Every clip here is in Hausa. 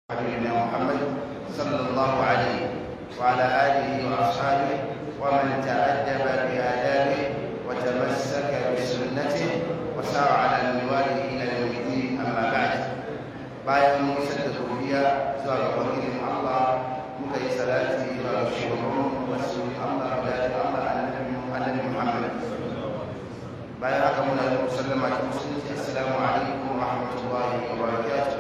حبيبنا محمد صلى الله عليه وعلى آله وأصحابه ومن تأدب بآدابه وتمسك بسنته وسار على منواله إلى يوم الدين أما بعد bayan mun isar da godiya zuwa ga wakilin Allah muka yi salati zuwa ga shugaban wasu Allah da Allah annabi Muhammad bayan haka muna yi musallama ta musulunci assalamu alaikum wa rahmatullahi wa barakatuh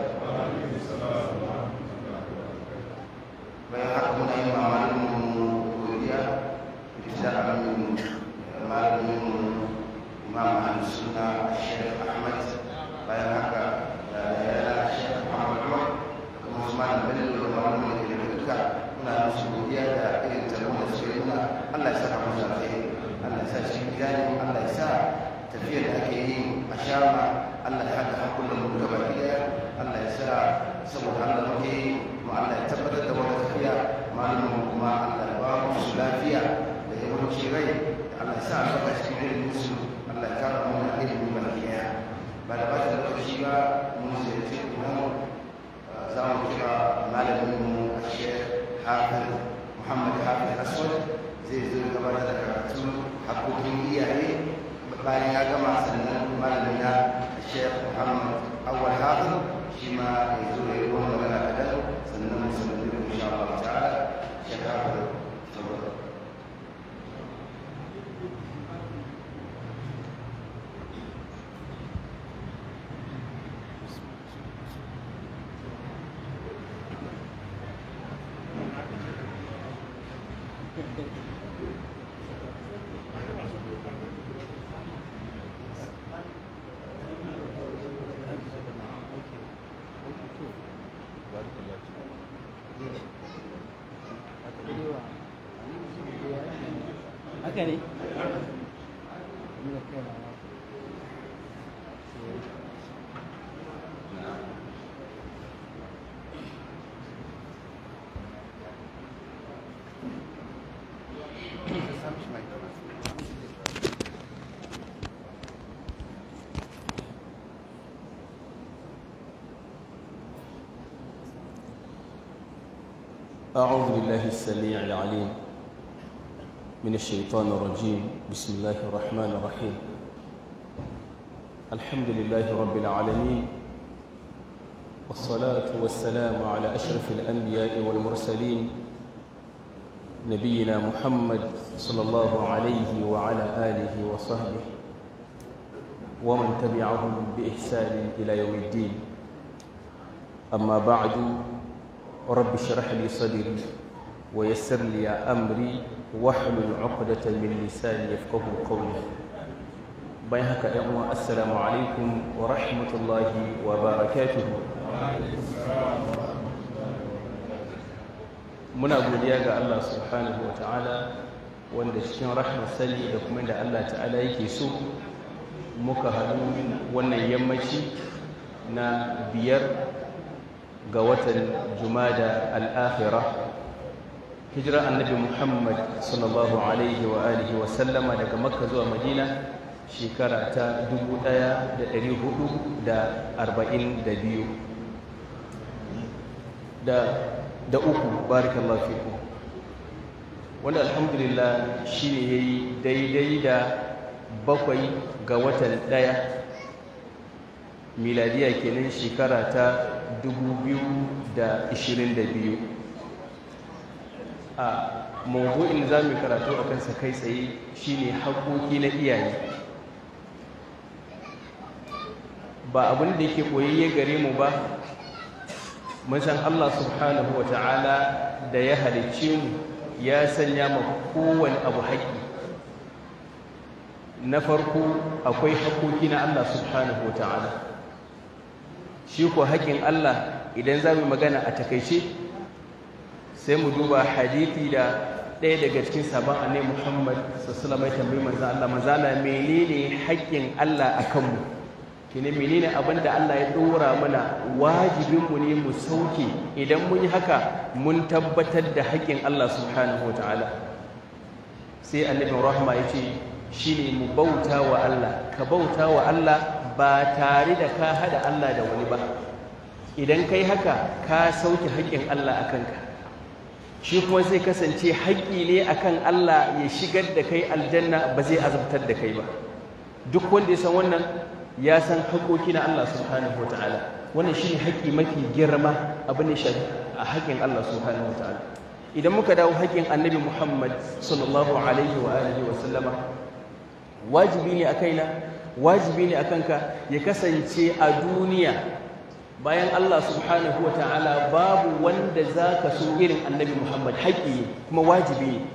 bayan haka muna yi ma malamin godiya da alamin malamin imam al-sunna Sheikh Ahmad bayan haka da yana Sheikh Muhammad Umar kuma Usman Bello da malamin da ke duka muna musu godiya da irin tarbon da suke nuna Allah ya saka musu alheri Allah ya sa shi gani Allah ya sa tafiyar da ake yi a shama Allah ya haɗa hakulan mu gaba ɗaya Allah ya sa saboda Allah muke yi kuma Allah ya tabbatar da wata tafiya malamin kuma Allah ya ba mu su lafiya da yawanci rai Allah ya sa albarka cikin ilimin su Allah ya kara mana ilimin baki ɗaya ba da ba da lokaci ba mun ziyarci kuma za mu kira malamin mu a shekh hafiz Muhammad Hafiz Aswad zai zo gabatar da karatu hakokin iyaye bayan ya gama sannan malamin na Sheikh Muhammad Awal Hafiz shi ma ya zo ya yi wani magana kaɗan sannan musulmi da insha Allah ta'ala Sheikh Hafiz saboda haka ne أعوذ بالله السميع العليم من الشيطان الرجيم بسم الله الرحمن الرحيم الحمد لله رب العالمين والصلاة والسلام على أشرف الأنبياء والمرسلين نبينا محمد صلى الله عليه وعلى آله وصحبه ومن تبعهم بإحسان إلى يوم الدين أما بعد رب اشرح لي صدري ويسر لي أمري واحلل عقدة من لساني يفقه قولي bayan haka ‘yan uwa assalamu alaikum wa rahmatullahi wa barakatuhu muna godiya ga Allah subhanahu wa ta'ala wanda cikin rahmar sani da kuma da Allah ta'ala yake so muka haɗu wannan yammaci na biyar ga watan jumada al'akhira hijira annabi muhammad sallallahu alaihi wa alihi wa sallama daga makka zuwa madina shekara ta 1442 da da uku barakallahu fiku wanda alhamdulillah shine yayi daidai da bakwai ga watan daya miladiya kenan shekara ta 2022 a mawdu'in za mu karatu a kansa kai tsaye shine haƙoƙi na iyaye ba abin da yake koyayye gare mu ba mun san Allah subhanahu wa ta'ala da ya halicce mu ya sanya ma kowane abu haƙƙi na farko akwai haƙoƙi na Allah subhanahu wa ta'ala shi ko haƙin Allah idan za mu magana a takaice sai mu duba hadithi da ɗaya daga cikin sabon annai Muhammad sallallahu alaihi tambayi manzo Allah manzo Allah menene haƙin Allah akan mu kine menene abin da Allah ya dora mana wajibin mu ne mu sauke idan mun yi haka mun tabbatar da haƙin Allah subhanahu wataala sai annabi rahma yace shine mu bauta wa Allah ka bauta wa Allah ba tare da ka hada Allah da wani ba idan kai haka ka sauke haƙƙin Allah a kanka shi kuma zai kasance haƙƙi ne akan Allah ya shigar da kai aljanna ba zai azabtar da kai ba duk wanda ya san wannan ya san haƙoƙi na Allah subhanahu wa ta'ala wannan shi ne haƙƙi mafi girma abin da shafi a haƙƙin Allah subhanahu wa ta'ala idan muka dawo haƙƙin annabi Muhammad sallallahu alaihi wa alihi wa sallama wajibi ne a kaina wajibi ne a kanka ya kasance a duniya bayan Allah subhanahu wa ta'ala babu wanda za ka so irin annabi Muhammad haƙƙi ne kuma wajibi ne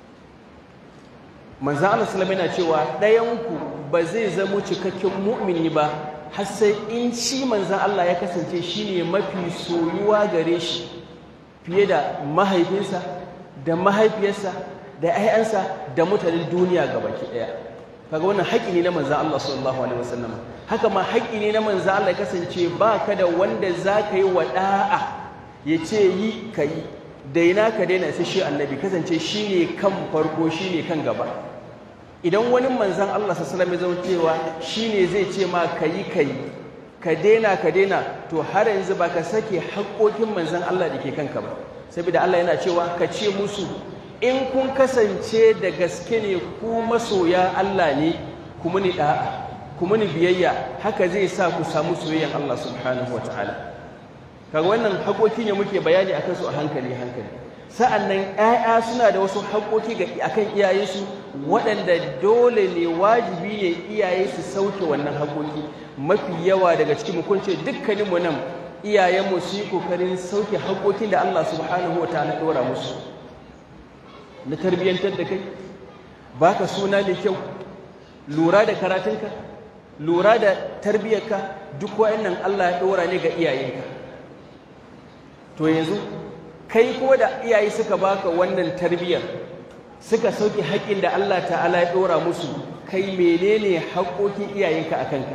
manzan Allah salama yana cewa ɗayanku ba zai zamo cikakken mu'mini ba har sai in shi manzan Allah ya kasance shi ne mafi soyuwa gare shi fiye da mahaifinsa da mahaifiyarsa da 'ya'yansa da mutanen duniya gabaki ɗaya kaga wannan haƙƙi ne na manzan Allah sallallahu alaihi wasallam haka ma haƙƙi ne na manzan Allah ya kasance ba ka da wanda za ka yi wa ɗa'a ya ce yi ka yi daina ka daina sai shi annabi kasance shi ne kan farko shi ne kan gaba idan wani manzan Allah sallallahu alaihi wasallam ya cewa shi ne zai ce ma ka yi ka yi ka daina ka daina to har yanzu ba ka sake haƙƙoƙin manzan Allah da ke kanka ba saboda Allah yana cewa ka ce musu in kun kasance da gaske ne ku masoya Allah ne ku muni da'a ku muni biyayya haka zai sa ku samu soyayyan Allah subhanahu wataala kaga wannan haƙoƙi ne muke bayani akan su a hankali hankali sa'annan ƴaƴa suna da wasu haƙoƙi ga akan iyayensu waɗanda dole ne wajibi ne iyaye su sauke wannan haƙoƙi mafi yawa daga cikin mu kunce dukkanin mu nan iyayenmu su yi kokarin sauke haƙoƙin da Allah subhanahu wataala ɗora musu na tarbiyyantar da kai baka suna mai kyau lura da karatunka lura da tarbiyyarka duk wa'annan Allah ya ɗora ne ga iyayenka to yanzu kai kuma da iyaye suka baka wannan tarbiyyar suka sauke haƙƙin da Allah ta'ala ya ɗora musu kai menene haƙoƙin iyayenka a kanka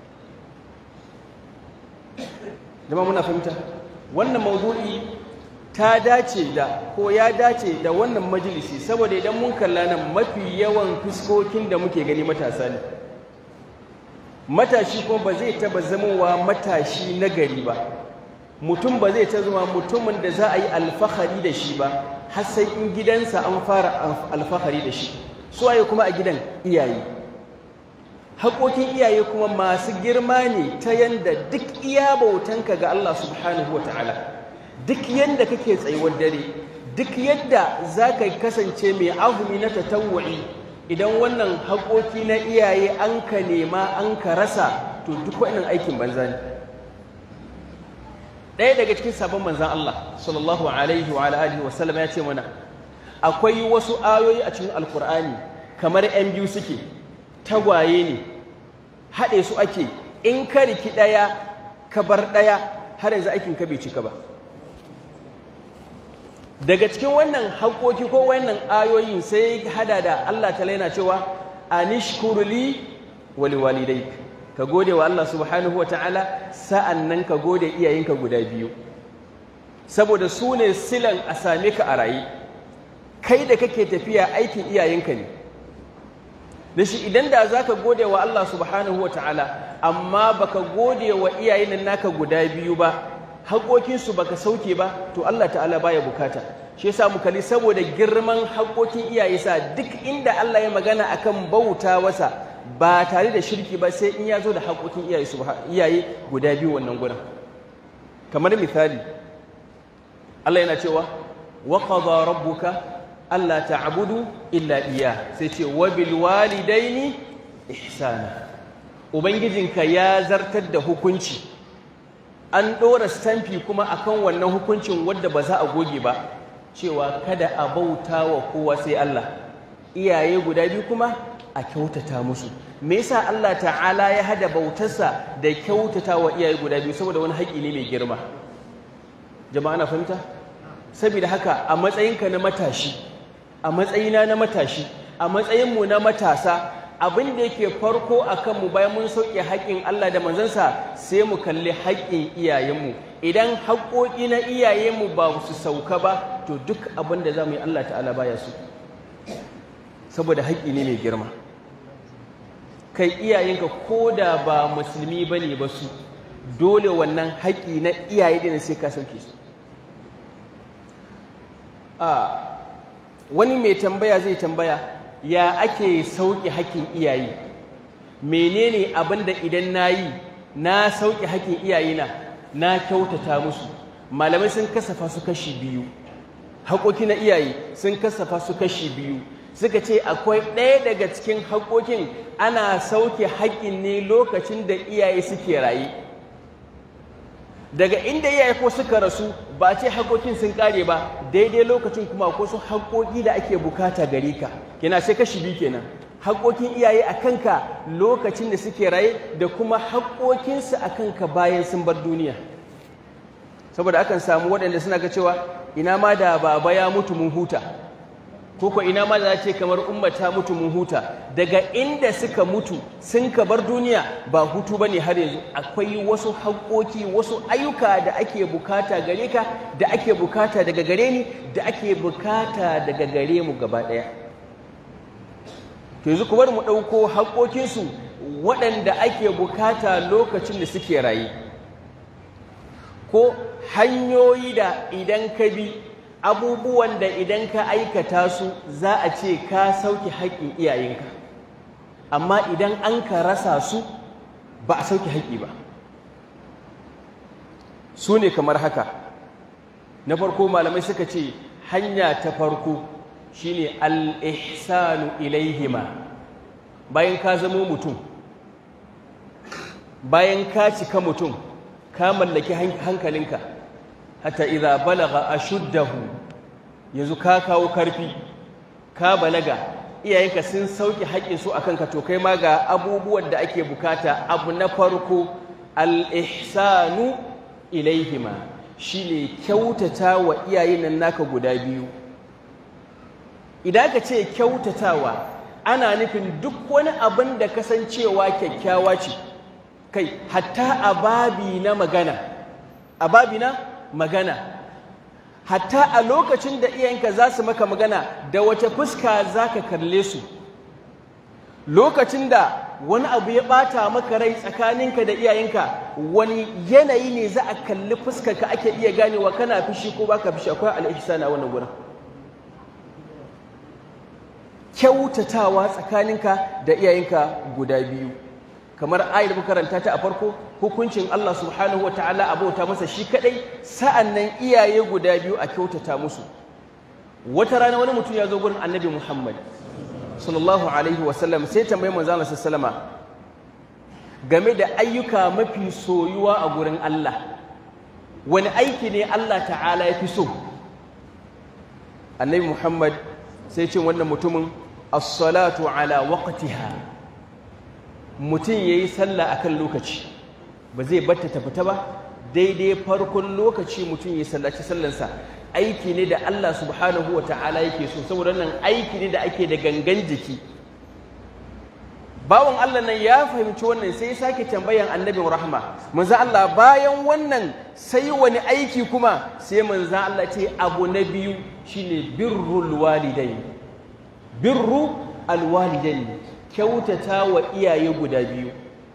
jama'a muna fahimta wannan mawdu'i ta dace da ko ya dace da wannan majalisi saboda idan mun kalla nan mafi yawan fuskokin da muke gani matasa ne matashi kuma ba zai taba zamowa matashi na gari ba mutum ba zai ta zama mutumin da za a yi alfahari da shi ba har sai in gidansa an fara alfahari da shi su waye kuma a gidan iyaye haƙoƙin iyaye kuma masu girma ne ta yanda duk iya bautanka ga Allah subhanahu wa ta'ala duk yadda kake tsayuwar dare duk yadda za ka kasance mai azumi na tatawu'i idan wannan haƙoƙi na iyaye an ka nema an ka rasa to duk wannan aikin banza ne ɗaya daga cikin sabon manzan Allah sallallahu alaihi wa alihi wa sallam ya ce mana akwai wasu ayoyi a cikin alkur'ani kamar yan biyu suke tagwaye ne haɗe su ake in ka riki ɗaya ka bar ɗaya har yanzu aikin ka bai cika ba daga cikin wannan haƙoƙi ko wannan ayoyin sai hada da Allah ta laina cewa anishkurli wali walidai ka gode wa Allah subhanahu wa ta'ala sa'annan ka gode iyayenka guda biyu saboda su ne silan a same ka a raye kai da kake tafiya aikin iyayenka ne da shi idan da za ka gode wa Allah subhanahu wa ta'ala amma baka gode wa iyayen naka guda biyu ba haƙoƙinsu baka sauke ba to Allah ta'ala baya bukata shi yasa mu kalli saboda girman haƙoƙin iyaye sa duk inda Allah ya magana akan bauta wasa ba tare da shirki ba sai in ya zo da haƙoƙin iyaye iyaye guda biyu wannan gurin kamar misali Allah yana cewa wa qada rabbuka alla ta'budu illa iya sai ce wa bil walidaini ihsana ubangijinka ya zartar da hukunci an ɗora stamfi kuma akan wannan hukuncin wadda ba za a goge ba cewa kada a bauta wa kowa sai Allah iyaye guda biyu kuma a kyautata musu me yasa Allah ta'ala ya hada bautarsa da kyautata wa iyaye guda biyu saboda wani haƙi ne mai girma jama'a na fahimta saboda haka a matsayinka na matashi a matsayina na matashi a matsayinmu na matasa abin da yake farko a kanmu bayan mun sauke haƙƙin Allah da manzansa sai mu kalli haƙƙin iyayenmu idan haƙƙoƙi na iyayenmu ba su sauka ba to duk abin da za mu yi Allah ta'ala baya su saboda haƙƙi ne mai girma kai iyayenka ko da ba musulmi ba ne ba su dole wannan haƙƙi na iyaye ɗin sai ka sauke su wani mai tambaya zai tambaya ya ake sauke haƙƙin iyaye menene abin da idan na yi na sauke haƙƙin iyayena na kyautata musu malamai sun kasafa su kashi biyu haƙoƙi na iyaye sun kasafa su kashi biyu suka ce akwai ɗaya daga cikin haƙoƙin ana sauke haƙƙin ne lokacin da iyaye suke raye daga inda iyaye ko suka rasu ba ce haƙoƙin sun ƙare ba daidai lokacin kuma ko su haƙoƙi da ake bukata gare ka kina sai kashi biyu kenan haƙoƙin iyaye a kanka lokacin da suke raye da kuma haƙoƙinsu a kanka bayan sun bar duniya saboda akan samu waɗanda suna ga cewa ina ma da baba ya mutu mun huta ko ko ina ma da ce kamar umma ta mutu mun huta daga inda suka mutu sun ka bar duniya ba hutu bane har yanzu akwai wasu haƙoƙi wasu ayyuka da ake bukata gare ka da ake bukata daga gare ni da ake bukata daga gare mu gaba ɗaya to yanzu ku bar mu ɗauko haƙoƙinsu waɗanda ake bukata lokacin da suke raye ko hanyoyi da idan ka bi abubuwan da idan ka aikata su za a ce ka sauke haƙƙin iyayenka amma idan an ka rasa su ba a sauke haƙƙi ba su ne kamar haka na farko malamai suka ce hanya ta farko shine al-ihsanu ilaihima bayan ka zamo mutum bayan ka cika mutum ka mallaki hankalinka hatta idza balagha ashuddahu yanzu ka kawo karfi ka balaga iyayenka sun sauke haƙƙin su akan ka to kai ma ga abubuwan da ake bukata abu na farko al-ihsanu ilaihima shine kyautata wa iyayen nan naka guda biyu idan ka ce kyautatawa ana nufin duk wani abin da kasancewa kyakkyawa ce kai hatta a babi na magana a babi na magana hatta a lokacin da iyayenka za su maka magana da wace fuska za ka kalle su lokacin da wani abu ya ɓata maka rai tsakaninka da iyayenka wani yanayi ne za a kalli fuskarka ake iya ganewa kana fishi ko baka fishi akwai al'ihsana wannan gurin kyautatawa tsakaninka da iyayenka guda biyu kamar ayar makaranta ta a farko hukuncin Allah subhanahu wataala a bauta masa shi kadai sa'annan iyaye guda biyu a kyautata musu wata rana wani mutum ya zo gurin annabi Muhammad sallallahu alaihi wasallam sai tambayi manzo Allah sallama game da ayyuka mafi soyuwa a gurin Allah wani aiki ne Allah ta'ala ya fi so annabi Muhammad sai ce wannan mutumin as-salatu ala waqtiha mutum yayi sallah akan lokaci ba zai batta ta fita ba daidai farkon lokaci mutum ya sallaci sallansa aiki ne da Allah subhanahu ta'ala yake so saboda nan aiki ne da ake da gangan jiki bawan Allah nan ya fahimci wannan sai ya sake tambayan annabin rahma manzo Allah bayan wannan sai wani aiki kuma sai manzo Allah ce abu na biyu shine birrul walidain birru alwalidain kyautata wa iyaye guda biyu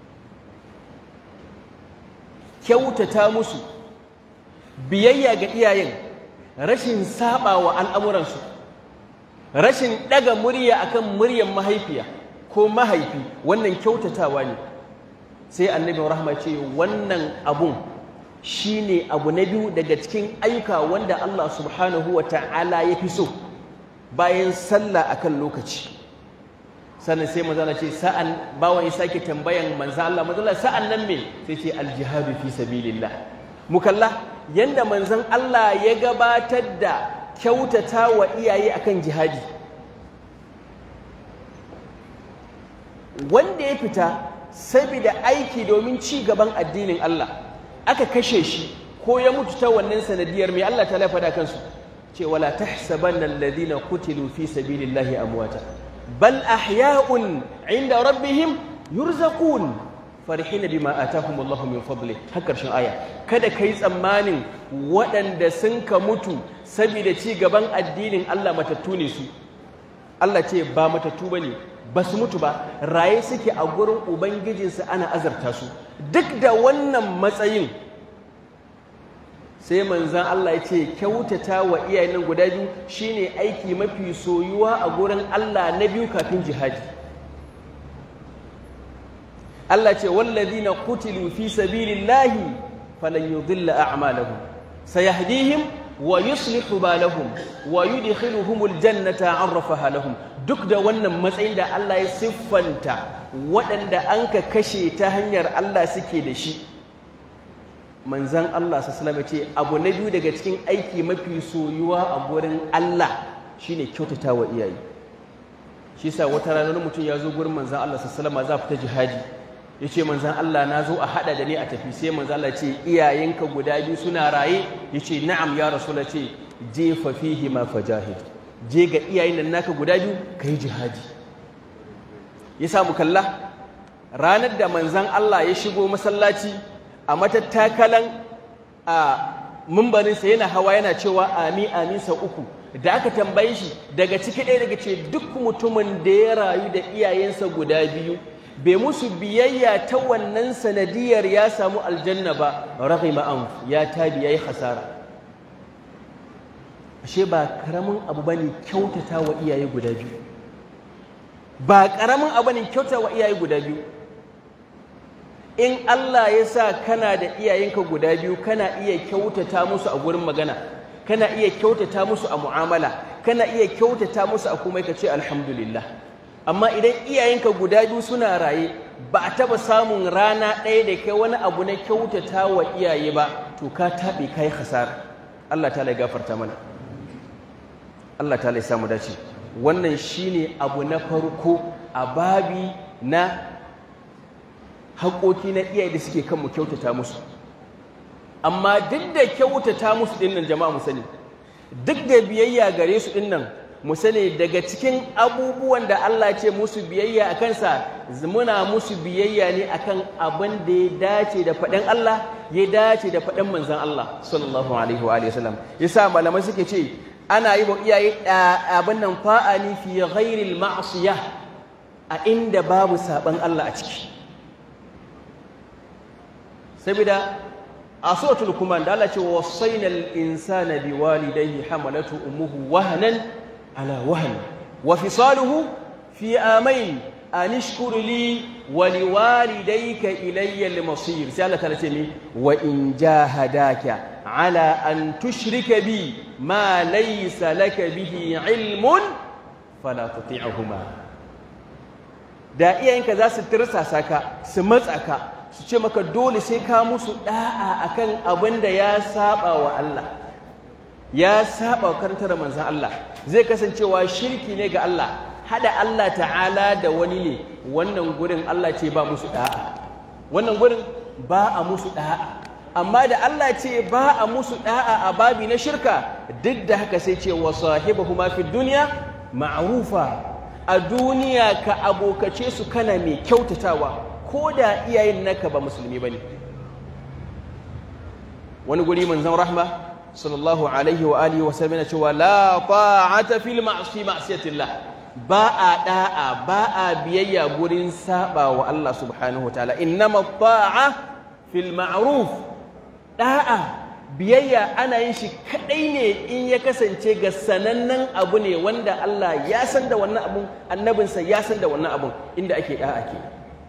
kyautata musu biyayya ga iyayen rashin saba wa al'amuransu rashin ɗaga murya akan muryan mahaifiya ko mahaifi wannan kyautatawa ne sai annabi rahma ce wannan abun shine abu na biyu daga cikin ayyuka wanda Allah subhanahu wa ta'ala ya fi so bayan sallah akan lokaci sannan sai manzo ce sa'an bawan ya sake tambayan manzo Allah manzo Allah sa'an nan me sai ce aljihadu fi sabilillah mukalla yanda manzon Allah ya gabatar da kyautata wa iyaye akan jihadi wanda ya fita saboda aiki domin ci gaban addinin Allah aka kashe shi ko ya mutu ta wannan sanadiyar mai Allah ta lafa da kansu ce wala tahsabanna alladhina qutilu fi sabilillahi amwata bal ahya'un 'inda rabbihim yurzaqun farihin bima atahum Allahu min fadli har karshen aya kada kai tsammanin waɗanda sun ka mutu saboda ci gaban addinin Allah matattu ne su Allah ce ba matattu bane ba su mutu ba raye suke a gurin ubangijinsu ana azarta su duk da wannan matsayin sai manzan Allah ya ce kyautata wa iyayen nan guda biyu shine aiki mafi soyuwa a gurin Allah na biyu kafin jihadi Allah ce wallazina qutilu fi sabilillahi falan yudilla a'malahum sayahdihim wa yuslihu balahum wa yudkhiluhumul jannata arrafaha lahum duk da wannan matsayin da Allah ya siffanta waɗanda an ka kashe ta hanyar Allah suke da shi manzan Allah sassalama ce abu na biyu daga cikin aiki mafi soyuwa a gurin Allah shine kyautata wa iyaye shi sa wata rana mutum ya zo gurin manzan Allah sassalama za fita jihadi ya ce manzan Allah na zo a haɗa da ni a tafi sai manzan Allah ce iyayenka guda biyu suna raye ya ce na'am ya rasula ce jefa fihi ma fajahid je ga iyayen nan naka guda biyu ka yi jihadi ya samu kalla ranar da manzan Allah ya shigo masallaci a matattakalan a mumbarinsa yana hawa yana cewa ami amin sau uku da aka tambaye shi daga ciki ɗaya daga ce duk mutumin da ya rayu da iyayensa guda biyu bai musu biyayya ta wannan sanadiyar ya samu aljanna ba raghima anf ya tabi yayi hasara ashe ba karamin abu bane kyautata wa iyaye guda biyu ba karamin abu ne kyautata wa iyaye guda biyu in Allah ya sa kana da iyayenka guda biyu kana iya kyautata musu a gurin magana kana iya kyautata musu a mu'amala kana iya kyautata musu a komai ka ce alhamdulillah amma idan iyayenka guda biyu suna raye ba a taba samun rana ɗaya da kai wani abu na kyautata wa iyaye ba to ka taɓe ka yi hasara Allah ta gafarta mana Allah ta samu dace wannan shine abu na farko a babi na haƙoƙi na iyaye da suke kan mu kyautata musu amma duk da kyautata musu ɗin nan jama'a mu sani duk da biyayya gare su ɗin nan mu sani daga cikin abubuwan da Allah ce musu biyayya a kansa muna musu biyayya ne akan abin da ya dace da faɗin Allah ya dace da faɗin manzon Allah sallallahu alaihi wa alihi wasallam yasa malamai suke ce ana yi wa iyaye abin nan fa'ani fi ghairil ma'siyah a inda babu saban Allah a ciki saboda a suratul kuman da Allah ce wasainal insana biwalidayhi hamalatu ummuhu wahanan على وهن وفصاله في آمين أن اشكر لي ولوالديك إلي المصير سألة ثلاثة وإن جاهداك على أن تشرك بي ما ليس لك به علم فلا تطيعهما da iyayenka za su tirsasa ka su matsa ka su ce maka dole sai ka musu da'a akan abin da ya saba wa Allah ya saba karantar manzan Allah zai kasancewa shirki ne ga Allah hada Allah ta'ala da wani ne wannan gurin Allah ce ba musu da'a wannan gurin ba a musu da'a amma da Allah ce ba a musu da'a a babi na shirka duk da haka sai ce wa sahibahuma fi dunya ma'rufa a duniya ka abokace su kana mai kyautatawa ko da iyayen naka ba musulmi bane wani guri manzon rahma sallallahu alaihi wa alihi wa sallam cewa la ta'ata fil ma'si ma'siyatillah ba a da'a ba a biyayya gurin saba wa Allah subhanahu wa ta'ala innama ta'a fil ma'ruf da'a biyayya ana yin shi kadai ne in ya kasance ga sanannen abu ne wanda Allah ya san da wannan abun annabinsa ya san da wannan abun inda ake da'a ke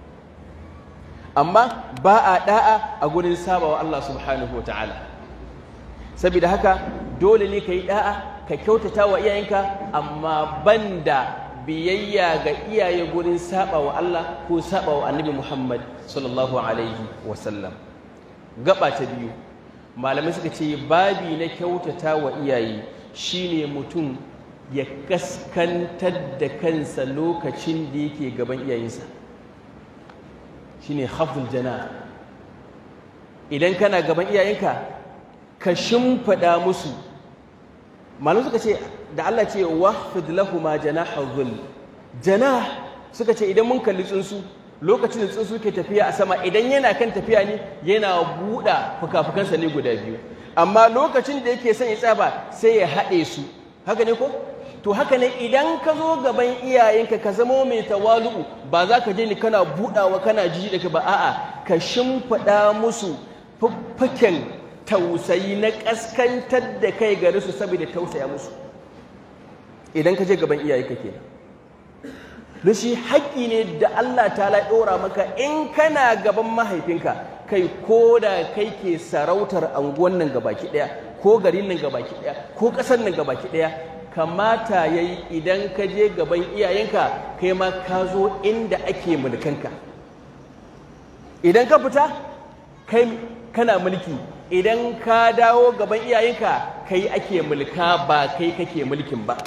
amma ba a da'a a gurin saba wa Allah subhanahu wa ta'ala saboda haka dole ne ka yi da'a ka kyautata wa iyayenka amma banda biyayya ga iyaye gurin saba wa Allah ko saba wa annabi Muhammad sallallahu alaihi wasallam gaba ta biyu malamai suka ce babi na kyautata wa iyaye shine mutum ya kaskantar da kansa lokacin da yake gaban iyayensa shine hafzul jana idan kana gaban iyayenka ka shimfiɗa musu malam suka ce da Allah ce wahfid lahuma janaha dhul janah suka ce idan mun kalli tsuntsu lokacin da tsuntsu ke tafiya a sama idan yana kan tafiya ne yana buɗa fuka-fukansa ne guda biyu amma lokacin da yake son ya tsaba sai ya haɗe su haka ne ko to haka ne idan ka zo gaban iyayenka ka zama mai tawalu'u ba za ka je ni kana budawa kana jiji da ka ba a'a ka shimfiɗa musu fuffuken tausayi na ƙaskantar da kai gare su saboda tausaya musu idan ka je gaban iyayenka kenan don shi haƙƙi ne da Allah ta ɗora maka in kana gaban mahaifinka kai ko da kai ke sarautar anguwan nan gabaki ɗaya ko garin nan gabaki ɗaya ko ƙasar nan gabaki ɗaya kamata ya yi idan ka je gaban iyayenka kai ma ka zo inda ake mulkanka idan ka fita kai kana mulki idan ka dawo gaban iyayenka kai ake mulka ba kai kake mulkin ba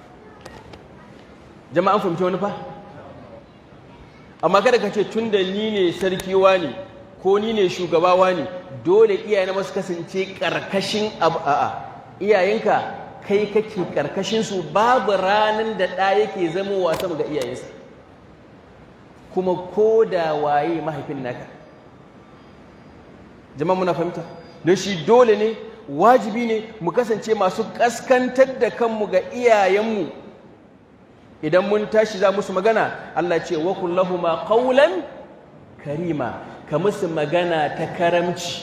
jama'an fahimci wani fa amma kada ka ce tun da ni ne sarki ne ko ni ne shugaba ne dole iyayena masu kasance ƙarƙashin abu a'a iyayenka kai kake ƙarƙashin su babu ranar da ɗa yake zama wasan ga iyayensa kuma ko da waye mahaifin naka jama'a muna fahimta don shi dole ne wajibi ne mu kasance masu ƙaskantar da kanmu ga iyayenmu idan mun tashi za musu magana Allah ce wa kullahuma qawlan karima ka musu magana ta karamci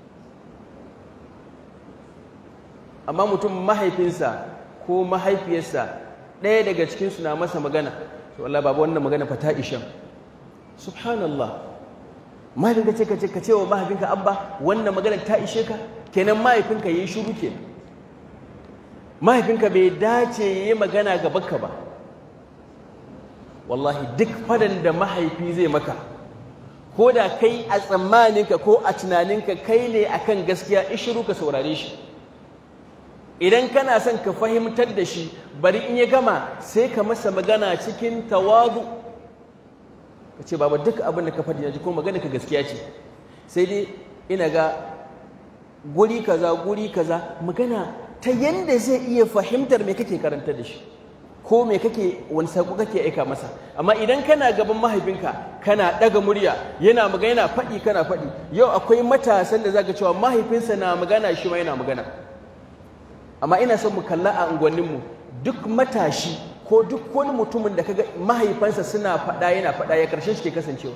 amma mutum mahaifinsa ko mahaifiyarsa ɗaya daga cikinsu na masa magana to Allah babu wannan magana fa ta ishan subhanallah mahaifinka ce ka ce ka ce wa mahaifinka abba wannan magana ta ishe ka kenan mahaifinka yayi shiru kenan mahaifinka bai dace yayi magana gabanka ba wallahi duk fadan da mahaifi zai maka ko da kai a tsammaninka ko a tunaninka kai ne akan gaskiya ishiru ka saurare shi idan kana son ka fahimtar da shi bari in ya gama sai ka masa magana cikin tawazu ka ce baba duk abin da ka faɗi na ji ko magana ka gaskiya ce sai dai ina ga guri kaza guri kaza magana ta yanda zai iya fahimtar me kake karanta da shi ko me kake wani sako kake aika masa amma idan kana gaban mahaifinka kana daga murya yana magana yana faɗi kana faɗi yau akwai matasan da zaka cewa mahaifinsa na magana shi ma yana magana amma ina son mu kalla a unguwanninmu duk matashi ko duk wani mutumin da kaga mahaifansa suna faɗa yana faɗa ya karshen shi ke kasancewa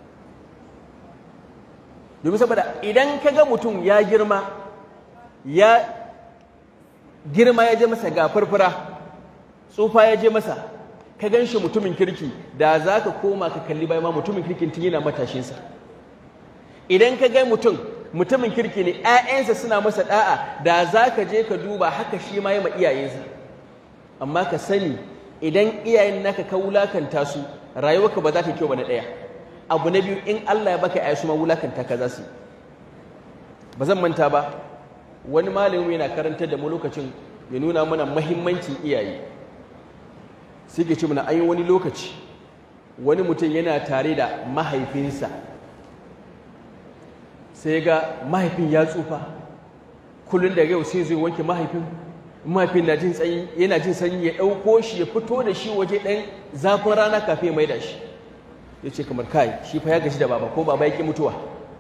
domin saboda idan kaga mutum ya girma ya girma ya je masa ga farfara tsufa ya je masa ka gan shi mutumin kirki da za ka koma ka kalli bayan ma mutumin kirkin tun yana matashinsa idan ka ga mutum mutumin kirki ne 'ya'yansa suna masa da'a da za ka je ka duba haka shi ma yi ma iyayensa amma ka sani idan iyayen naka ka wulakanta su rayuwarka ba za ta kyau ba na ɗaya abu na biyu in Allah ya baka 'ya'ya su ma wulakanta ka za su ba zan manta ba wani malami yana karantar da mu lokacin ya nuna mana mahimmancin iyaye sai ke ce mana an yi wani lokaci wani mutum yana tare da mahaifinsa sai ga mahaifin ya tsufa kullum da yau sai zai wanke mahaifin mahaifin na jin tsanyi yana jin sanyi ya ɗauko shi ya fito da shi waje ɗan zafin rana kafin ya mai da shi ya ce kamar kai shi fa ya gaji da baba ko baba ya ƙi mutuwa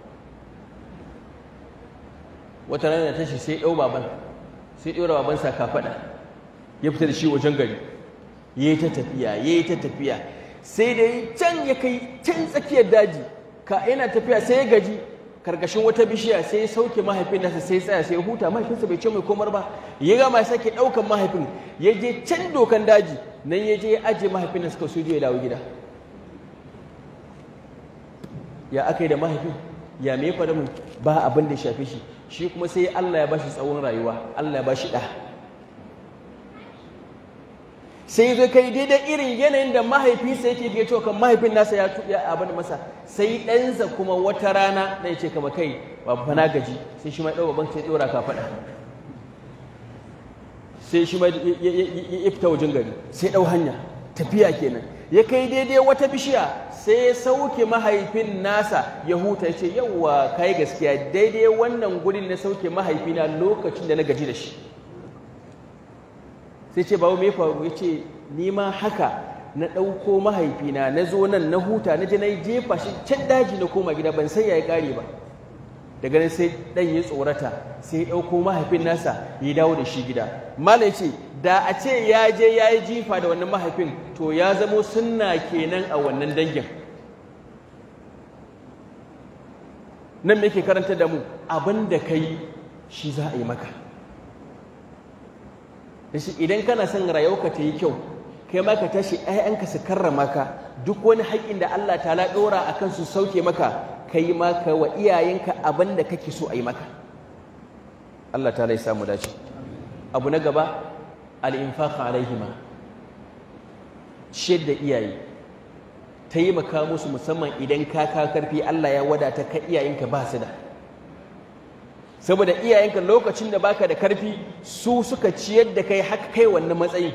wata rana tashi sai ɗau baban sai ɗora babansa kafaɗa ya fita da shi wajen gari ya yi ta tafiya ya yi ta tafiya sai da yi can ya kai can tsakiyar daji ka yana tafiya sai ya gaji karkashin wata bishiya sai ya sauke mahaifin nasa sai ya tsaya sai ya huta mahaifinsa bai ce mai komar ba ya gama ya sake ɗaukan mahaifin ya je can dokan daji nan ya je ya ajiye mahaifin nasa kawai sai ya dawo gida ya aka yi da mahaifin ya me faɗa mun ba abin da ya shafe shi shi kuma sai Allah ya bashi tsawon rayuwa Allah ya bashi ɗa sai zai kai daidai irin yanayin da mahaifinsa yake ga cewa kan mahaifin nasa ya tuya abin masa sai ɗansa kuma wata rana da ya ce kama kai babba na gaji sai shi ma ɗau babban sai ɗora ka faɗa sai shi ma ya fita wajen gari sai ɗau hanya tafiya kenan ya kai daidai wata bishiya sai ya sauke mahaifin nasa ya huta ya ce yawwa kai gaskiya daidai wannan gurin na sauke mahaifina lokacin da na gaji da shi sai ce babu me faru ya ce ni ma haka na ɗauko mahaifina na zo nan na huta na je na jefa shi can daji na koma gida ban san ya yi ƙare ba daga nan sai ɗan ya tsorata sai ya ɗauko mahaifin nasa ya dawo da shi gida malam ce da a ce ya je ya yi jifa da wannan mahaifin to ya zamo sunna kenan a wannan dangin nan me ke karanta da mu abin da ka yi shi za a yi maka da shi idan kana son rayuwarka ta yi kyau kai ma ka tashi ‘ya'yanka su karrama ka duk wani haƙƙin da Allah ta ɗora a kan su sauke maka ka yi maka wa iyayenka abin da kake so a yi maka Allah ta lai samu dace abu na gaba al'infaka alaihima ciyar da iyaye taimaka musu musamman idan ka ka karfi Allah ya wadata ka iyayenka ba su da saboda iyayenka lokacin da baka da karfi su suka ciyar da kai haka kai wannan matsayin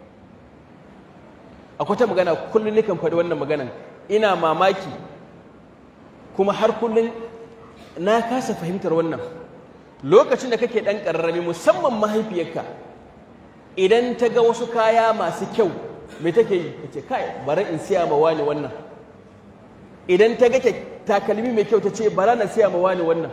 akwai ta magana kullum nikan faɗi wannan maganan ina mamaki kuma har kullum na kasa fahimtar wannan lokacin da kake ɗan ƙararrami musamman mahaifiyarka idan ta ga wasu kaya masu kyau me take yi ta ce kai bari in siya ma wani wannan idan ta ga takalmi mai kyau ta ce bara na siya ma wani wannan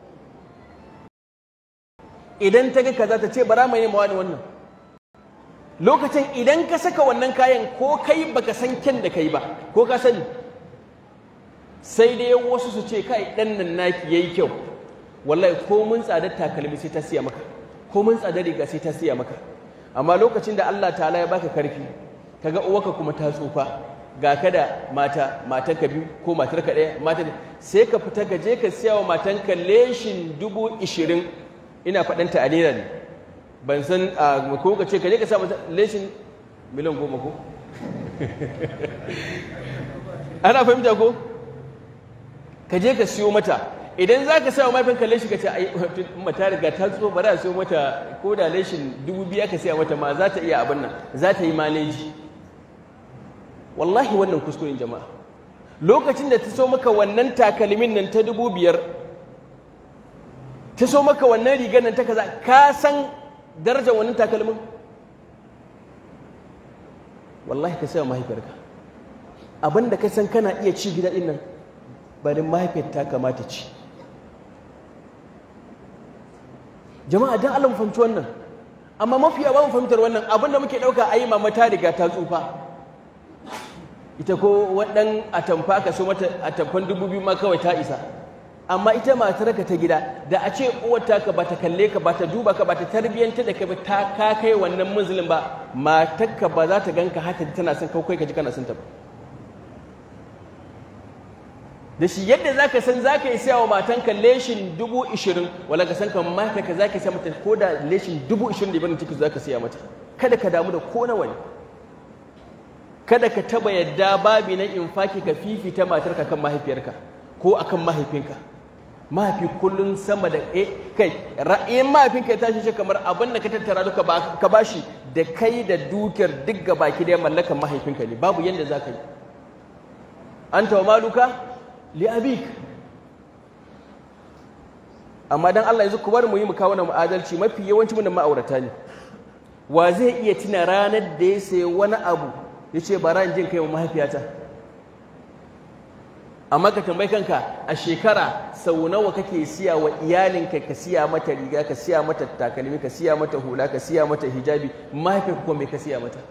idan ta ga kaza ta ce bara mai ma wani wannan lokacin idan ka saka wannan kayan ko kai baka san kyan da kai ba ko ka sani sai dai wasu su ce kai dan nan naki yayi kyau wallahi ko mun tsadar takalmi sai ta siya maka ko mun tsadar riga sai ta siya maka amma lokacin da Allah ta'ala ya baka karfi kaga uwarka kuma ta tsufa ga ka da mata matanka biyu ko matarka ɗaya mata sai ka fita ka je ka siya wa matanka leshin dubu ishirin ina faɗanta a naira ne ban san a ko ka ce ka je ka sa mata leshin miliyan goma ko ana fahimta ko ka je ka siyo mata idan za ka sa wa mafinka leshi ka ce ai mata riga ta tso ba za a siyo mata ko da leshin dubu biya ka siya mata ma za ta iya abin nan za ta yi maleji wallahi wannan kuskuren jama'a lokacin da ta so maka wannan takalmin nan ta dubu biyar ta so maka wannan rigar nan ta kaza ka san darajar wannan takalmin wallahi ka sai mahaifiyarka abin da ka san kana iya ci gida ɗin nan barin mahaifiyar ta kamata ci jama'a don Allah mu fahimci wannan amma mafiya ba mu fahimtar wannan abin da muke ɗauka a yi mama ta riga ta tsufa ita ko waɗan atamfa ka so mata atamfan dubu biyu ma kawai ta isa amma ita matar ka ta gida da a ce uwar ka ba ta kalle ka ba ta duba ka ba ta tarbiyyanta da ka ba ta ka kai wannan munzulin ba matar ka ba za ta ganka haka tana son kai ka ji kana son ta ba da shi yadda za ka san za ka yi siya wa matanka leshin dubu ishirin wala ka san ka matanka za ka siya mata ko da leshin dubu ishirin da ibinin ciki za ka siya mata kada ka damu da ko nawa ne kada ka taba yadda babi na infaki ka fifita matarka kan mahaifiyarka ko akan mahaifinka mahaifi kullum sama da e kai ra'ayin mahaifinka ya tashi shi kamar abin da ka tattara duka ka bashi da kai da dukiyar duk gabaki da mallakan mahaifinka ne babu yadda za ka yi anta wa maluka li abik amma dan Allah yanzu ku bar mu yi mu kawo na mu'adalci mafi yawanci mun da ma'aurata ne wa zai iya tuna ranar da ya sayi wani abu ya ce bara in jin kai wa mahaifiyata amma ka tambayi kanka a shekara sau nawa kake siya wa iyalinka ka siya mata riga ka siya mata takalmi ka siya mata hula ka siya mata hijabi mahaifiyarka kuma me ka siya mata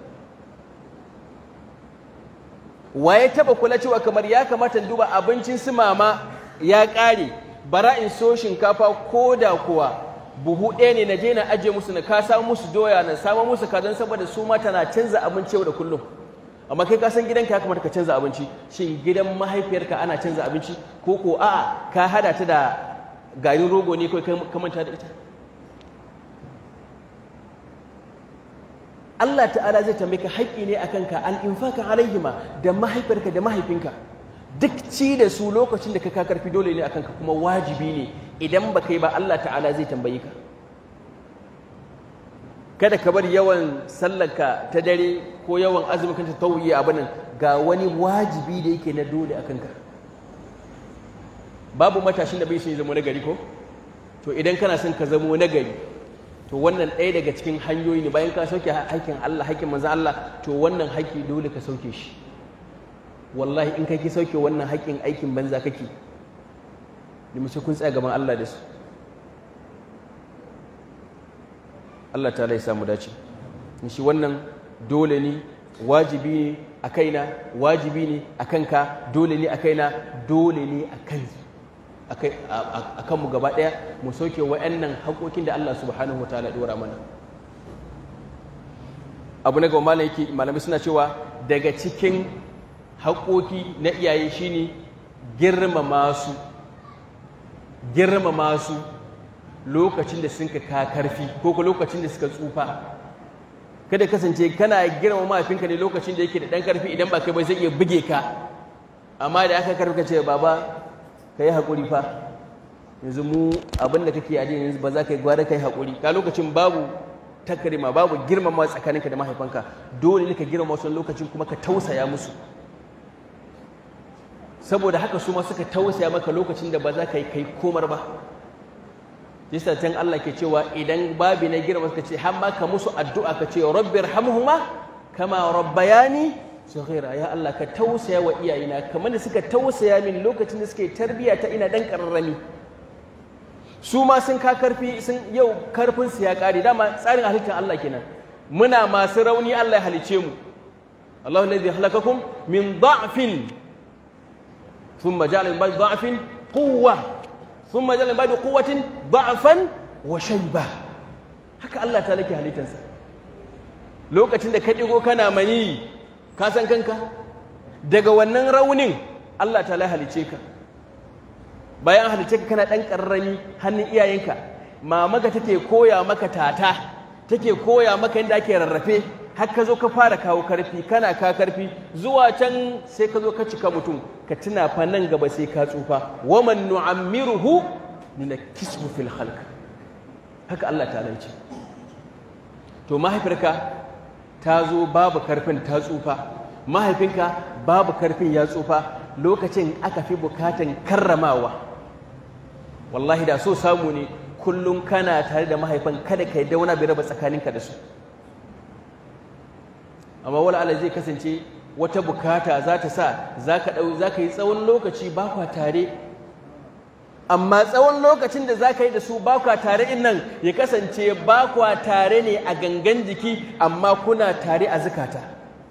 waye taba kula cewa kamar ya kamata duba abincin su mama ya ƙare bara in so shinkafa ko da kuwa buhu ɗaya ne na je na ajiye musu na ka samu musu doya na samu musu kazan saboda su mata na canza abinci yau da kullum amma kai ka san gidanka ya kamata ka canza abinci shin gidan mahaifiyarka ana canza abinci ko ko a'a ka hada ta da garin rogo ne kai ka manta da ita Allah ta'ala zai tambaye ka haƙƙi ne akan ka al-infaka alaihima da mahaifiyarka da mahaifinka duk ci da su lokacin da ka ka karfi dole ne akan ka kuma wajibi ne idan ba kai ba Allah ta'ala zai tambaye ka kada ka bar yawan sallarka ta dare ko yawan azumin kanta tauyi abin nan ga wani wajibi da yake na dole akan ka babu matashin da bai son zama nagari ko to idan kana son ka zamo nagari to wannan ɗaya daga cikin hanyoyi ne bayan ka sauke haƙƙin Allah haƙƙin manzo Allah to wannan haƙƙi dole ka sauke shi wallahi in kake sauke wannan haƙƙin aikin banza kake da mace kun tsaya gaban Allah da su Allah ta ya samu dace shi wannan dole ne wajibi ne a kaina wajibi ne a kanka dole ne a kaina dole ne a kan a kanmu gaba ɗaya mu sauke wa'annan haƙoƙin da Allah subhanahu wa ta'ala ɗora mana abu na gaba malam yake malamai suna cewa daga cikin haƙoƙi na iyaye shine girmama su girmama su lokacin da sun ka karfi ko ko lokacin da suka tsufa kada kasance kana girmama mahaifinka ne lokacin da yake da ɗan karfi idan ba kai ba zai iya buge ka amma da aka karfi ka ce baba ka yi haƙuri fa yanzu mu abin da kake addini yanzu ba za ka yi gwada ka yi haƙuri ka lokacin babu takarima babu girmama tsakaninka da mahaifanka dole ne ka girmama wasu lokacin kuma ka tausaya musu saboda haka su ma suka tausaya maka lokacin da ba za ka yi kai komar ba yasa can Allah ke cewa idan babi na girma suka ce har ma ka musu addu'a ka ce rabbir hamhuma kama rabbayani saghira ya Allah ka tausaya wa iyayena kamar da suka tausaya min lokacin da suke tarbiya ta ina dan karrami su ma sun ka karfi sun yau karfin su ya kare dama tsarin halittar Allah kenan muna masu rauni Allah ya halice mu Allahu alladhi halakakum min da'fin thumma ja'ala min ba'di da'fin quwwa thumma ja'ala min ba'di quwwatin da'fan wa shayba haka Allah ta lake halittarsa lokacin da ka digo kana mani ka san kanka daga wannan raunin Allah ta halice ka bayan halice ka kana ɗan ƙarrami hannun iyayenka mamaka take koya maka tata take koya maka yadda ake rarrafe har ka zo ka fara kawo karfi kana ka karfi zuwa can sai ka zo ka cika mutum ka tuna fa nan gaba sai ka tsufa waman nu'ammiruhu nunakkisu fil khalq haka Allah ta ce to mahaifiyarka ta zo babu karfin ta tsufa mahaifinka babu karfin ya tsufa lokacin aka fi bukatan karramawa wallahi da so samu ne kullum kana tare da mahaifan kada ka yi wani bai raba tsakaninka da su amma wala Allah zai kasance wata bukata za ta sa za ka yi tsawon lokaci ba kwa tare amma tsawon lokacin da za ka yi da su ba kwa tare in nan ya kasance ba kwa tare ne a gangan jiki amma kuna tare a zukata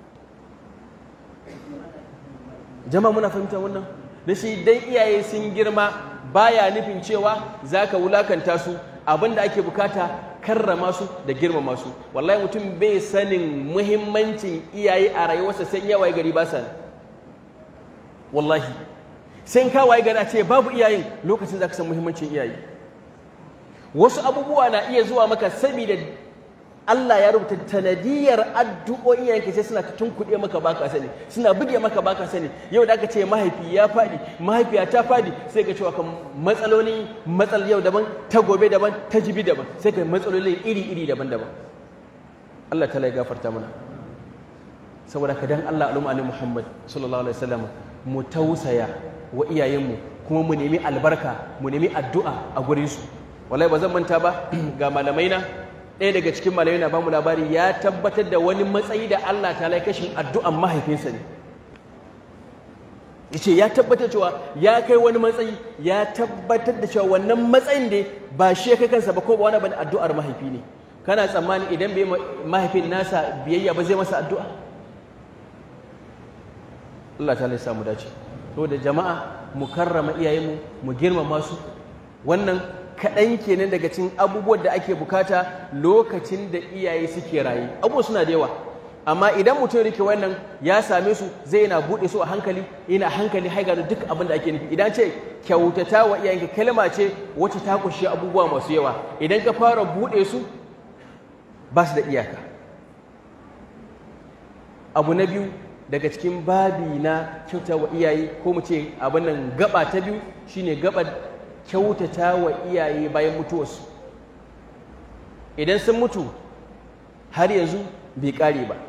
jama'a muna fahimta wannan da shi dai iyaye sun girma baya nufin cewa za ka wulakanta su abin da ake bukata karrama su da girmama su wallahi mutum bai sanin muhimmancin iyaye a rayuwarsa sai ya waye gari ba sa wallahi sai ka waye gari a ce babu iyayen lokacin za ka san muhimmancin iyaye wasu abubuwa na iya zuwa maka saboda Allah ya rubuta tanadiyar addu'o'in yanke sai suna tunkuɗe maka baka sani suna buge maka baka sani yau da aka ce mahaifi ya faɗi mahaifiya ta faɗi sai ka cewa kan matsaloli matsal yau daban ta gobe daban ta jibi daban sai ka matsaloli iri iri daban daban Allah ta ya gafarta mana saboda ka dan Allah al'umma ne Muhammad sallallahu alaihi wasallam mu tausaya wa iyayenmu kuma mu nemi albarka mu nemi addu'a a gurin su wallahi ba zan manta ba ga malamai na ɗaya daga cikin malamai na bamu labari ya tabbatar da wani matsayi da Allah ta lai kashin addu'an mahaifinsa ne yace ya tabbatar cewa ya kai wani matsayi ya tabbatar da cewa wannan matsayin da ba shi kai kansa ba ko ba wani bane addu'ar mahaifi ne kana tsammani idan bai mahaifin nasa biyayya ba zai masa addu'a Allah ta lai samu dace da jama'a mu karrama iyayenmu mu girmama su wannan kaɗan kenan daga cikin abubuwan da ake bukata lokacin da iyaye suke raye abubuwa suna da yawa amma idan mutum rike wannan ya same su zai yana buɗe su a hankali yana hankali haiga da duk abin da ake nufi idan ce kyautata wa iyayenka kalma ce wacce ta kunshi abubuwa masu yawa idan ka fara buɗe su ba su da iyaka abu na biyu daga cikin babi na kyauta wa iyaye ko mu ce abin nan gaba ta biyu shine gaba kyautata wa iyaye bayan mutuwarsu idan sun mutu har yanzu bai ƙare ba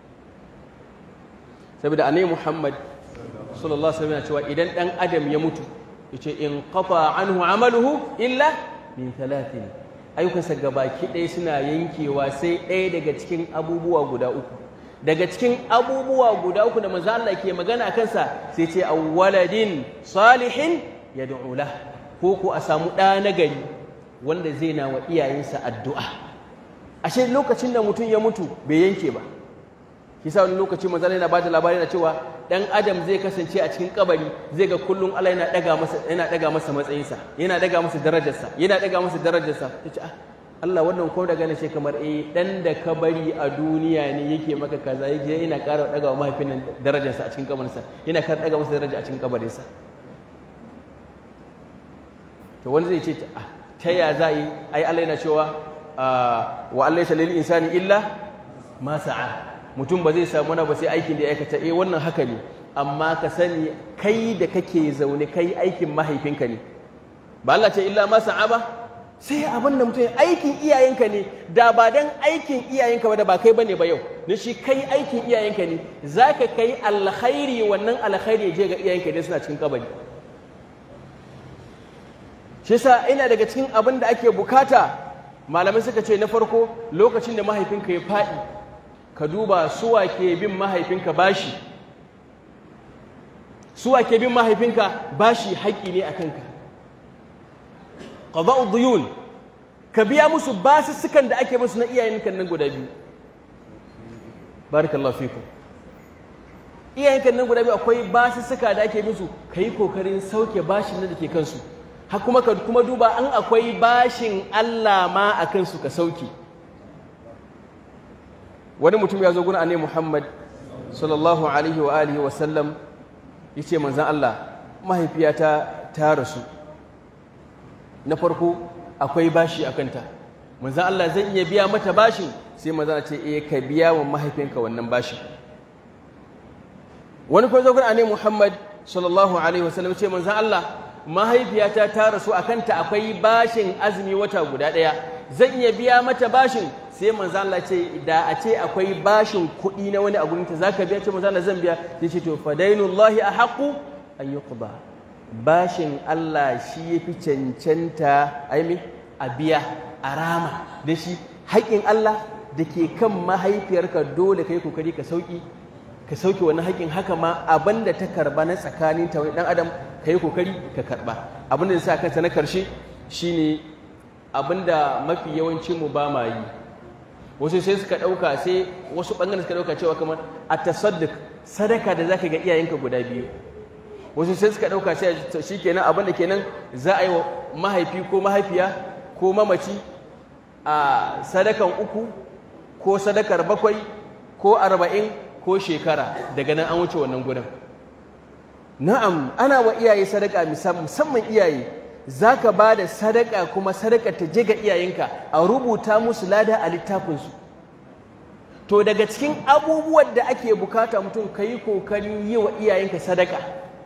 saboda annabi Muhammad sallallahu alaihi wasallam cewa idan dan adam ya mutu yace in qata anhu amaluhu illa min thalathin ayyukansa gabaki ɗaya suna yankewa sai ɗaya daga cikin abubuwa guda uku daga cikin abubuwa guda uku da manzo Allah ke magana kansa sai ce awwaladin salihin yad'u lahu ko ko a samu ɗa na gari wanda zai na wa iyayensa addu'a ashe lokacin da mutum ya mutu bai yanke ba kisa wani lokaci manzon yana bada labari na cewa dan adam zai kasance a cikin kabari zai ga kullum Allah yana daga masa yana daga masa matsayinsa yana daga masa darajarsa yana daga masa darajarsa tace ah Allah wannan ko daga ne sai kamar eh dan da ka bari a duniya ne yake maka kaza yake yana ƙara daga wa mahaifin nan darajarsa a cikin kabarinsa yana ƙara daga masa daraja a cikin kabarinsa to wani zai ce ah ta ya za yi ai Allah yana cewa wa Allah ya lil insani illa ma sa'a mutum ba zai samu na ba sai aikin da ya aikata eh wannan haka ne amma ka sani kai da kake zaune kai aikin mahaifinka ne ba Allah ce illa ma sa'a ba sai abin da mutum aikin iyayenka ne da ba dan aikin iyayenka ba da ba kai bane ba yau na shi kai aikin iyayenka ne zaka kai alkhairi wannan alkhairi ya je ga iyayenka ne suna cikin kabari shi yasa ina daga cikin abin da ake bukata malamai suka ce na farko lokacin da mahaifinka ya faɗi ka duba suwa ke bin mahaifinka bashi suwa ke bin mahaifinka bashi haƙƙi ne a kanka qada'u duyun ka biya musu basussukan da ake musu na iyayenka nan guda biyu barakallahu fikum iyayenka nan guda biyu akwai basussuka da ake musu kai kokarin sauke bashin da ke kansu har kuma ka kuma duba an akwai bashin Allah ma a kansu ka sauke wani mutum ya zo gurin annabi Muhammad sallallahu alaihi wa alihi wa sallam yace manzon Allah mahaifiyata ta rasu na farko akwai bashi a kanta manzon Allah zan iya biya mata bashin sai manzon ce eh ka biya wa mahaifinka wannan bashin wani kuma zo gurin annabi Muhammad sallallahu alaihi wa sallam yace manzon Allah mahaifiyata ta rasu a kanta akwai bashin azumi wata guda ɗaya zan iya biya mata bashin sai manzo Allah ce da a ce akwai bashin kuɗi na wani a gurinta zaka biya ce manzo Allah zan biya sai ce to fadainullahi ahaqu an yuqda bashin Allah shi yafi cancanta ai me a biya a rama da shi haƙin Allah da ke kan mahaifiyarka dole kai kokari ka sauki ka sauke wani haƙin haka ma abin da ta karba na tsakanin ta wani ɗan adam ka yi kokari ka karba abin da sa kansa na karshe shine abin da mafi yawancin mu ba ma yi wasu sai suka ɗauka sai wasu ɓangaren suka ɗauka cewa kamar a tasaddik sadaka da zaka ga iyayenka guda biyu wasu sai suka ɗauka sai shi kenan abin da kenan za a yi wa mahaifi ko mahaifiya ko mamaci a sadakan uku ko sadakar bakwai ko arba'in ko shekara daga nan an wuce wannan gudan na'am ana wa iyaye sadaka musamman iyaye zaka ba da sadaka kuma sadaka ta je ga iyayenka a rubuta musu lada a littafinsu to daga cikin abubuwan da ake bukata mutum ka yi kokarin yi wa iyayenka sadaka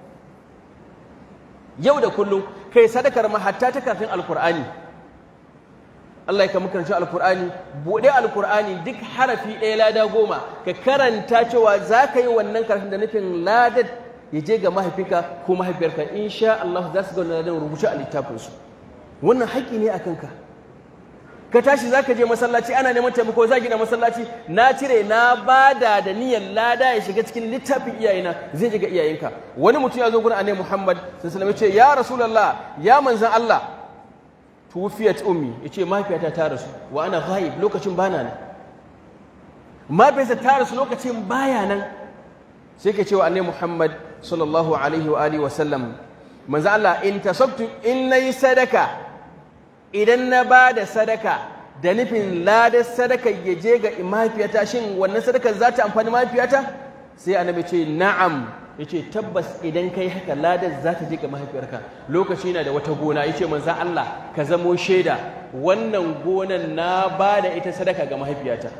yau da kullum kai sadakar ma hatta ta kafin alkur'ani Allah ya kama karanci alkur'ani buɗe alkur'ani duk harafi ɗaya lada goma ka karanta cewa za ka yi wannan karatun da nufin ladar ya je ga mahaifinka ko mahaifiyarka insha Allah za su ga wannan ladan rubuce a littafinsu wannan haƙƙi ne a kanka ka tashi za ka je masallaci ana neman taimako za gina masallaci na cire na bada da niyyar lada ya shiga cikin littafin iyayena zai je ga iyayenka wani mutum ya zo gurin annabi Muhammad sallallahu alaihi wasallam ya ce ya rasulullah ya manzan Allah tuwufiyat ummi yace mahaifiyata ta rasu wa ana ghaib lokacin bana nan mahaifiyarsa ta rasu lokacin baya nan sai ka ce wa annabi Muhammad sallallahu alaihi wa alihi wa sallam manzo Allah in tasabtu in nayi sadaka idan na ba da sadaka da nufin ladar sadaka ya je ga mahaifiyata shin wannan sadakar za ta amfani mahaifiyata sai annabi ce na'am yace tabbas idan kai haka ladar za ta je ga mahaifiyarka lokaci na da wata gona yace manzon Allah ka zamo shaida wannan gonan na ba da ita sadaka ga mahaifiyata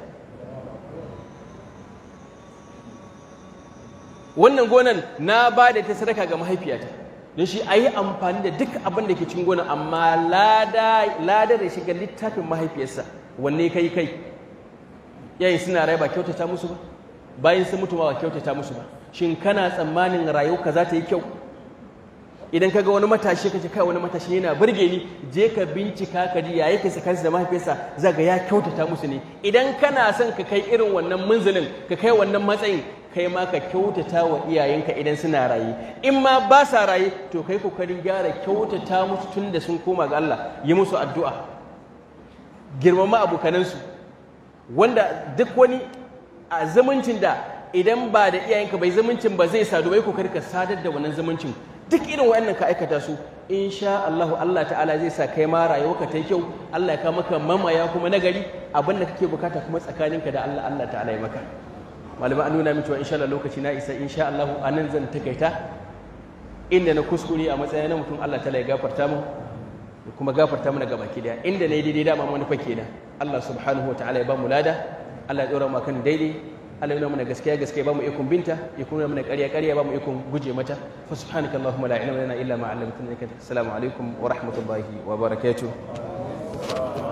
wannan gonan na ba da ita sadaka ga mahaifiyata don shi a yi amfani da duk abin da ke cikin gonan amma lada da shiga littafin mahaifiyarsa wanne kai kai yayin suna rai ba kyautata musu ba bayan sun mutu ba kyautata musu ba shin kana tsammanin rayuwarka za ta yi kyau idan ka ga wani matashi ka ce kai wani matashi yana burge ni je ka bincika ka ji ya yake sakansu da mahaifiyarsa za ga ya kyautata musu ne idan kana son ka kai irin wannan munzulin ka kai wannan matsayin kai ma ka kyautata wa iyayenka idan suna raye in ma ba sa raye to kai kokarin gyara kyautata musu tun da sun koma ga Allah yi musu addu'a girmama abokanansu wanda duk wani a zumuncin da idan ba da iyayenka bai zumuncin ba zai sadu bai kokari ka sadar da wannan zumuncin duk irin wayannan ka aikata su insha Allah Allah ta'ala zai sa kai ma rayuwarka ta yi kyau Allah ya ka maka mamaya kuma nagari abin da kake bukata kuma tsakaninka da Allah Allah ta'ala ya maka malama an nuna min cewa insha Allah lokaci na isa insha Allah anan zan takaita inda na kuskure a matsayin na mutum Allah ta'ala ya gafarta mu da kuma gafarta mana gaba ki daya inda ne daidai dama manufa kenan Allah subhanahu wa ta'ala ya ba mu lada Allah ya dora mu kan daidai Allah ya nuna mana gaskiya gaskiya ba mu ikon binta ya kuma mana ƙarya ƙarya ba mu ikon guje mata fa subhanaka allahumma la ilma lana illa ma 'allamtana innaka assalamu alaikum wa rahmatullahi wa barakatuh